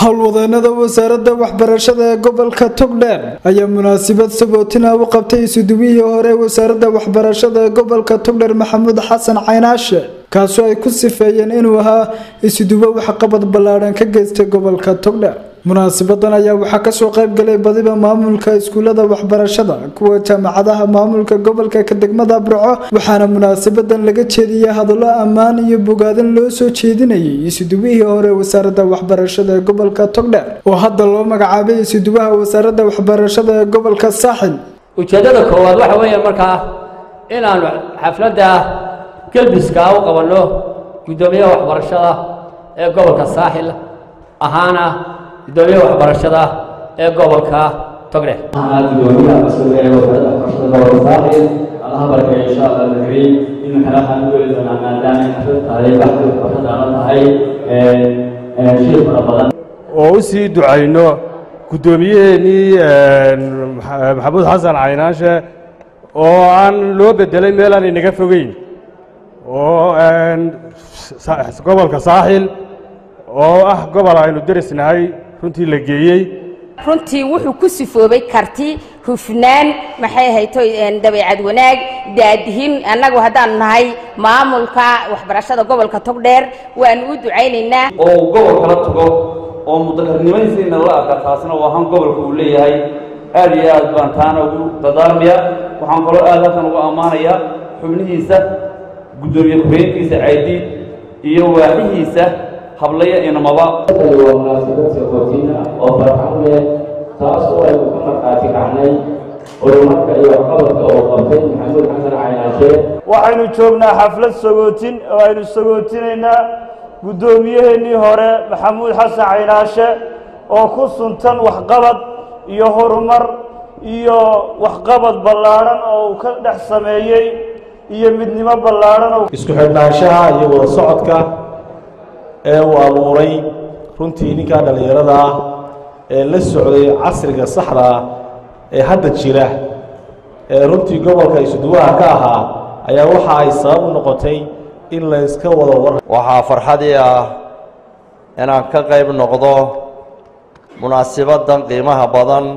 howlwadeenada wasaaradda waxbarashada ee gobolka togdheer ayaa munaasabad sagootina u qabtay isuduwihii hore wasaaradda waxbarashada ee gobolka togdheer maxamuud xasan caynaashe kaasoo ay ku sifeeyeen inuu ahaa isuduwo waxqabad ballaadhan ka geystay gobolka togdheer munaasabadan ayaa waxaa kasoo qayb galay badiba maamulka iskuulada waxbarashada kuwa jaamacadaha maamulka gobolka ka degmada burco waxaana munaasabadan laga jeediyey hadallo ammaan iyo bogaadin loo soo jeedinayay isuduwihii hore wasaaradda waxbarashada ee gobolka togdheer oo hadda loo magacaabay isuduwaha wasaaradda waxbarashada ee gobolka saaxil ujeeddada koowaad waxa weeye markaa inaanu xafladda gelbiska u qabanno guddoomiyaha waxbarashada ee gobolka saaxil ahaana gudoomiyaha waxbarashada ee gobolka togdheer gudoomiyaha mas-uulka ee wasaaradda waxbarashada gobolka saaxil allaha barkeeyo insha allah alkariim inuu xeelahaan u geli doonaa maadaama ay xaflad tahay baxdi waxbarashada ama tahay shir fara badan oo u sii ducayno guddoomiyaheenii maxamuud xasan caynaashe oo aan loo bedelay meel aan inaga fogeyn oo gobolka saaxil oo ah gobol aynu derisnahay runtii la geeyey runtii wuxuu ku sifoobay karti hufnaan maxay ahayto dabeecad wanaag daadihin annagu haddaanu nahay maamulka waxbarashada gobolka togdheer waanu u ducaynaynaa oo uu gobol kala tago oo mudakarnimaysiina la arka taasna waa ahaan gobolka uu leeyahay aad iyo aad baan taana ugu dadaarmaya waxaan kaloo aad halkan ugu ammaanayaa xubnihiisa guddoomiye ku-xigeenkiisa caydiid iyo waaxihiisa hablaya inamaba waa munaasabad sagootina oo farxad leh taas oo aynu ka markhaati kacnay horumarka iyo waxqabadka oo qabtay maxamuud xasan caynaashe waxaynu joognaa xaflad sagootin oo aynu sagootinaynaa guddoomiyaheenii hore maxamuud xasan caynaashe oo ku suntan waxqabad iyo horumar iyo waxqabad ballaadhan oo uu ka dhex sameeyey iyo midnimo ballaadhan oo isku xidhnaanshaha iyo wada socodka ee uu abuuray runtii ninkaa dhallinyarada ah ee la socday casriga saxda ah ee hadda jira ee runtii gobolka isuduwaha ka ahaa ayaa waxa ay sabab u noqotay in la yska wada war waxaa farxadii ah inaan ka qayb noqdo munaasibaddan qiimaha badan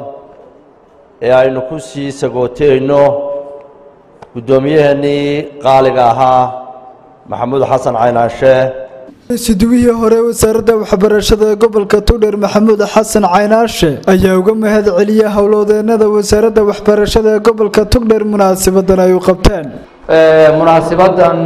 ee aynu ku sii sagooteyno guddoomiyaheenii qaaliga ahaa maxamuud xasan caynaashe isuduwihii hore wasaaradda waxbarashada ee gobolka togdheer maxamuud xasan caynaashe ayaa uga mahad celiyay howlwadeenada wasaaradda waxbarashada ee gobolka togdheer munaasabadan ay u qabteen munaasibadan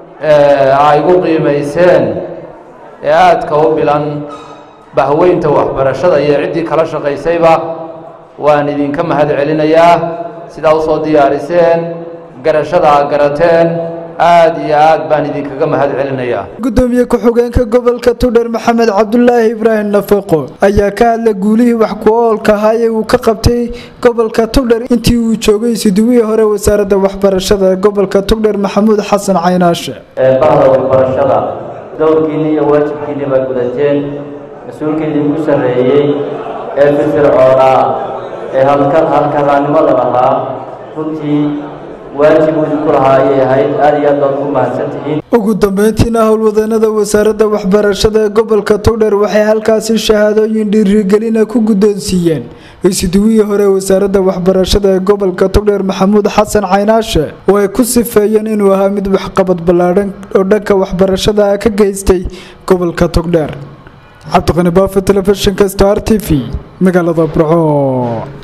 ay gu qiimayseen ee aadka u bilan bahweynta waxbarashada iyo ciddii kala shaqaysayba waan idinka mahad celinayaa sidaa usoo diyaariseen garashada a garateen aad iyo aad baan idinkaga mahad celinayaa gudoomiye ku-xigeenka gobolka togdheer maxamed cabdulaahi ibraahim nafaqo ayaa ka hadlay guulihii wax ku-oolka ahaa ee uu ka qabtay gobolka togdheer intii uu joogay isuduwihii hore wasaaradda waxbarashada ee gobolka togdheer maxamuud xasan caynaashe bahda waxbarashada dowrkiinni iyo waajibkiinni baa gudateen mas-uulkii idinku sarreeyey ee firfircoonaa ee halkaraannimada lahaa runtii waajib idinku lahaa ayay ahayd aad iyo aad baad ugu mahadsantihiin ugu dambeyntiina howlwadeenada wasaaradda waxbarashada ee gobolka togdheer waxay halkaasi shahaadooyin dhiirigelina ku guddoonsiiyeen isuduwihii hore wasaaradda waxbarashada ee gobolka togdheer maxamuud xasan caynaashe oo ay ku sifeeyeen inuu ahaa mid waxqabad ballaadhan oo dhanka waxbarashada ka geystay gobolka togdheer cabdiqani baafo telefishinka star t v magaalada burco